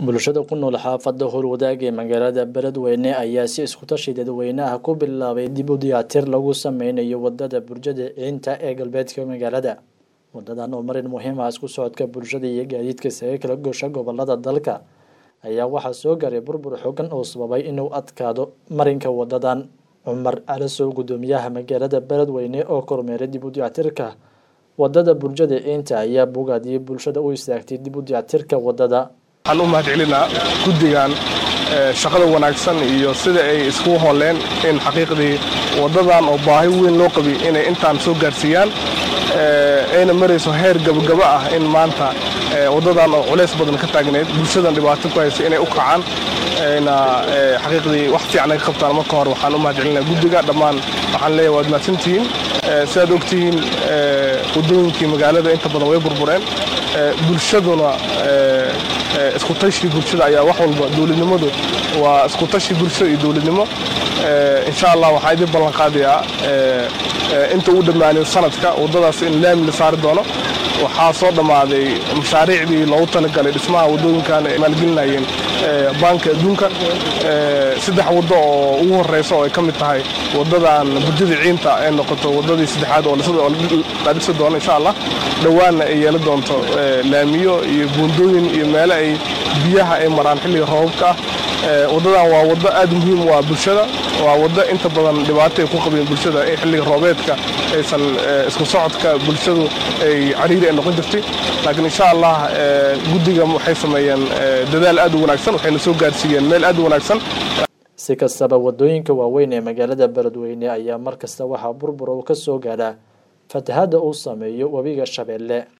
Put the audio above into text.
bulshada ku nool xaafadda howlwadaag ee magaalada beledweyne ayaa si iskutashi dadweynaha ku bilaabay dib u diyaatir lagu sameynayo wadada burjada ciinta ee galbeedka magaalada wadadan oo marin muhiim ah isku socodka bulshada iyo gaadiidka isaga kala goosha gobolada dalka ayaa waxaa soo garay burbur xoogan oo sababay inuu adkaado marinka wadadan cumar calasow gudoomiyaha magaalada beledweyne oo kormeeray dib u diyaatirka wadada burjada ciinta ayaa bogaadiyey bulshada u istaagtay dib u diyaatirka wadada waxaan u mahad celinaa guddigan shaqada wanaagsan iyo sida ay iskugu hooleen in xaqiiqdii waddadan oo baahi weyn loo qabi inay intaan soo gaarsiiyaan ayna marayso heer gabagaba ah in maanta waddadan oo culays badan ka taagneyd bulshadan dhibaato ku haysa inay u kacaan ayna xaqiiqdii wax fiican ay ka qabtaan marka hore waxaan u mahad celinaa guddiga dhammaan waxaan leeyahay waad mahadsantihiin sidaad ogtihiin waddooyinkii magaalada inta badan way burbureen bulshaduna isku tashi bulshada ayaa wax walba dowladnimadu waa isku tashi bulshada iyo dowladnimo insha allah waxaan idin ballan qaadayaa inta uu dhammaanayo sanadka waddadaas in laami la saari doono waxaa soo dhammaaday mashaariicdii loogu talagalay dhismaha waddooyinkan ay maalgelinayeen baanka adduunka saddex waddo oo ugu horreysa oo ay ka mid tahay waddadan burjada ciinta ay noqoto waddadii saddexaad oo la dhisi doono insha allah dhowaanna ay yeeli doonto laamiyo iyo buundooyin iyo meelo ay biyaha ay maraan xilliga roobabka ah waddadan waa waddo aad muhiim u ah bulshada waa waddo inta badan dhibaato ay ku qabeen bulshada in xilliga roobeedka aysan isku socodka bulshadu ay cariiri ay noqon jirtay laakiin insha allah guddiga waxay sameeyeen dadaal aad u wanaagsan waxayna soo gaarsiiyeen meel aad u wanaagsan si kastaba waddooyinka waaweyn ee magaalada beledweyne ayaa mar kasta waxaa burbur uu ka soo gaadhaa fatahadda uu sameeyo webiga shabeelle